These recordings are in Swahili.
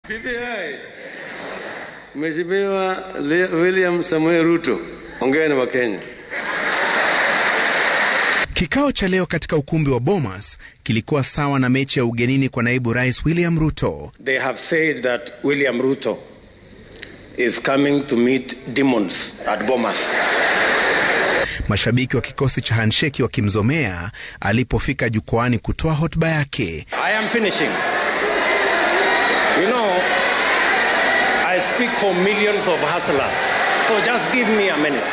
BBI. Mheshimiwa William Samoei Ruto, ongea na Wakenya. Kikao cha leo katika ukumbi wa Bomas kilikuwa sawa na mechi ya ugenini kwa naibu rais William Ruto. They have said that William Ruto is coming to meet demons at Bomas. Mashabiki wa kikosi cha handsheki wakimzomea alipofika jukwani kutoa hotuba yake. I am finishing. You know, I speak for millions of hustlers. So just give me a minute.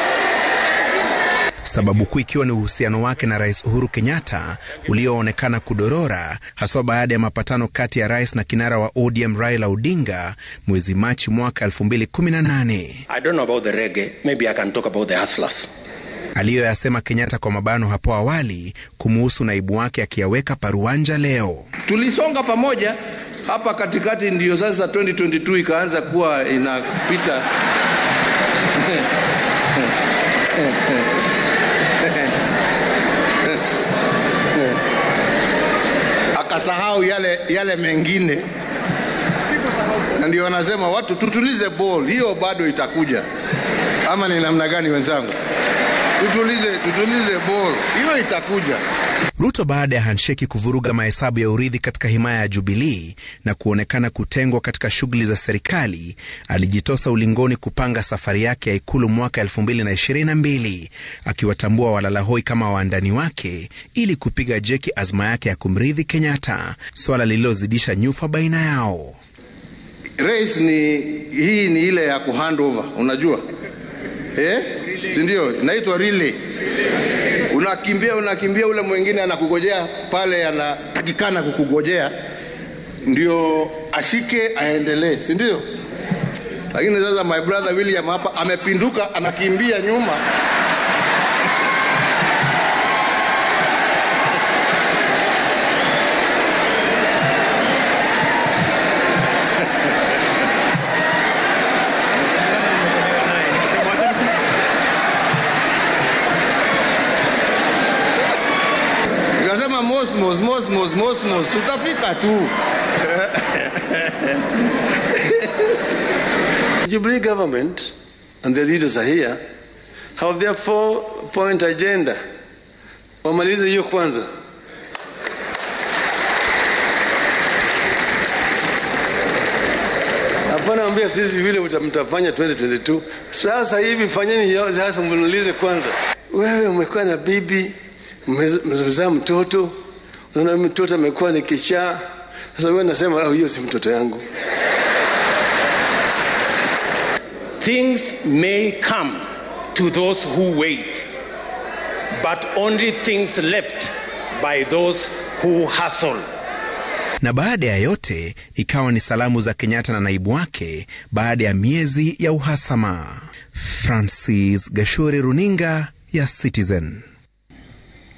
Sababu kuu ikiwa ni uhusiano wake na Rais Uhuru Kenyatta ulioonekana kudorora haswa baada ya mapatano kati ya rais na kinara wa ODM Raila Odinga mwezi Machi mwaka 2018. I don't know about the reggae. Maybe I can talk about the hustlers. aliyoyasema Kenyatta kwa mabano hapo awali kumuhusu naibu wake akiyaweka paruanja leo. Tulisonga pamoja hapa katikati, ndiyo sasa 2022 ikaanza kuwa inapita akasahau yale, yale mengine, na ndio wanasema watu tutulize ball, hiyo bado itakuja. Ama ni namna gani wenzangu? Tutulize, tutulize ball, hiyo itakuja. Ruto baada ya handsheki kuvuruga mahesabu ya urithi katika himaya ya Jubilii na kuonekana kutengwa katika shughuli za serikali, alijitosa ulingoni kupanga safari yake ya ikulu mwaka 2022 akiwatambua walalahoi kama waandani wake ili kupiga jeki azma yake ya kumrithi Kenyatta, swala lililozidisha nyufa baina yao. Race ni hii ni ile ya kuhandover, unajua eh? si ndio? Inaitwa relay. Unakimbia unakimbia, ule mwingine anakugojea pale, anatakikana kukugojea ndio ashike aendelee, si ndio? Lakini sasa my brother William hapa amepinduka, anakimbia nyuma Nikasema mosmos mosmos mosmos, tutafika tu. Jubilee government and the leaders are here have their four point agenda. Wamalize hiyo kwanza. Hapana ambia sisi vile mtafanya 2022. Sasa hivi fanyeni hiyo sasa, mnulize kwanza. Wewe umekuwa na bibi, mmezaa mtoto, unaona mtoto amekuwa ni kichaa. Sasa wewe nasema oh, hiyo si mtoto yangu. Things may come to those who wait, but only things left by those who hustle. Na baada ya yote ikawa ni salamu za Kenyatta na naibu wake baada ya miezi ya uhasama. Francis Gashuri, runinga ya Citizen.